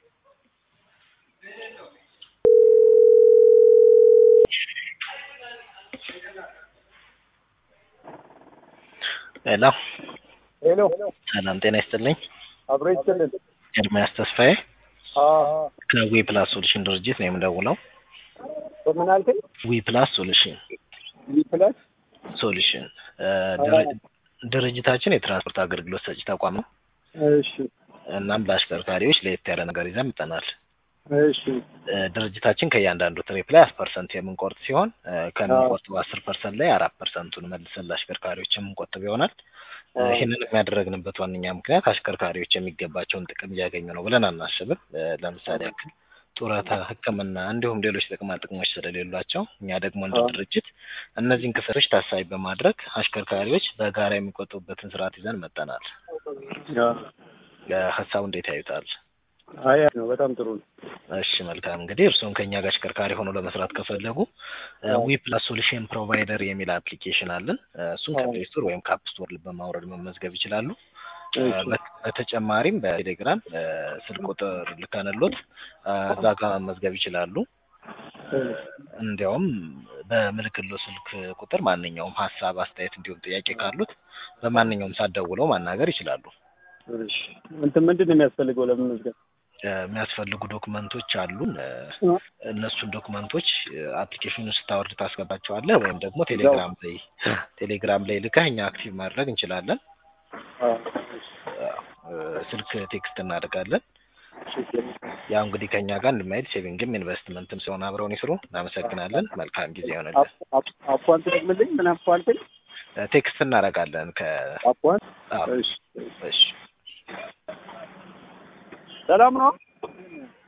ሄሎ ሄሎ ሰላም ጤና ይስጥልኝ። አብሮ ይስጥልን። ኤርሚያስ ተስፋዬ አዎ ከዊ ፕላስ ሶሉሽን ድርጅት ነው የምደውለው። በምን አልከኝ? ዊ ፕላስ ሶሉሽን ዊ ፕላስ ሶሉሽን እ ድር- ድርጅታችን የትራንስፖርት አገልግሎት ሰጪ ተቋም ነው። እሺ እናም ለአሽከርካሪዎች ለየት ያለ ነገር ይዘን መጥተናል። እሺ እ ድርጅታችን ከእያንዳንዱ ትሪፕ ላይ አስር ፐርሰንት የምንቆርጥ ሲሆን እ ከምንቆርጠው አስር ፐርሰንት ላይ አራት ፐርሰንቱን መልሰን ለአሽከርካሪዎች የምንቆጥብ ይሆናል። እ ይህንን የሚያደረግንበት ዋነኛ ምክንያት አሽከርካሪዎች የሚገባቸውን ጥቅም እያገኙ ነው ብለን አናስብም። እ ለምሳሌ ያክል ጡረታ፣ ሕክምና እንዲሁም ሌሎች ጥቅማ ጥቅሞች ስለሌሏቸው እኛ ደግሞ እንደ ድርጅት እነዚህን ክፍሎች ታሳቢ በማድረግ አሽከርካሪዎች በጋራ የሚቆጥቡበትን ስርዓት ይዘን መጠናል። ሀሳቡ እንዴት ያዩታል? አይ ነው በጣም ጥሩ ነው። እሺ መልካም እንግዲህ እርስዎም ከኛ ጋር አሽከርካሪ ሆኖ ለመስራት ከፈለጉ ዊ ፕላስ ሶሉሽን ፕሮቫይደር የሚል አፕሊኬሽን አለን። እ እሱን ከፕሌይ ስቶር ወይም ከአፕ ስቶር በማውረድ መመዝገብ ይችላሉ። እ በት- በተጨማሪም በቴሌግራም እ ስልክ ቁጥር ልከንሎት እ እዛ ጋር መመዝገብ ይችላሉ። እንዲያውም በምልክሎ ስልክ ቁጥር ማንኛውም ሀሳብ፣ አስተያየት እንዲሁም ጥያቄ ካሉት በማንኛውም ሰዓት ደውለው ማናገር ይችላሉ። እሺ እንትን ምንድን ነው የሚያስፈልገው ለመመዝገብ? እ የሚያስፈልጉ ዶክመንቶች አሉን። እ እነሱን ዶክመንቶች አፕሊኬሽኑን ስታወርድ ታስገባቸዋለህ ወይም ደግሞ ቴሌግራም ላይ ቴሌግራም ላይ ልከህ እኛ አክቲቭ ማድረግ እንችላለን። አዎ እ ስልክ ቴክስት እናደርጋለን። ያው እንግዲህ ከእኛ ጋር እንድማይል ሴቪንግም ኢንቨስትመንትም ሲሆን አብረውን ይስሩ። እናመሰግናለን። መልካም ጊዜ ይሆንልን። አፕ- አፕ- አፕዋን ትደግምልኝ? ምን አፕ አልከኝ? እ ቴክስት እናደርጋለን ከ አፕዋን አዎ፣ እሺ እሺ ሰላም ነው?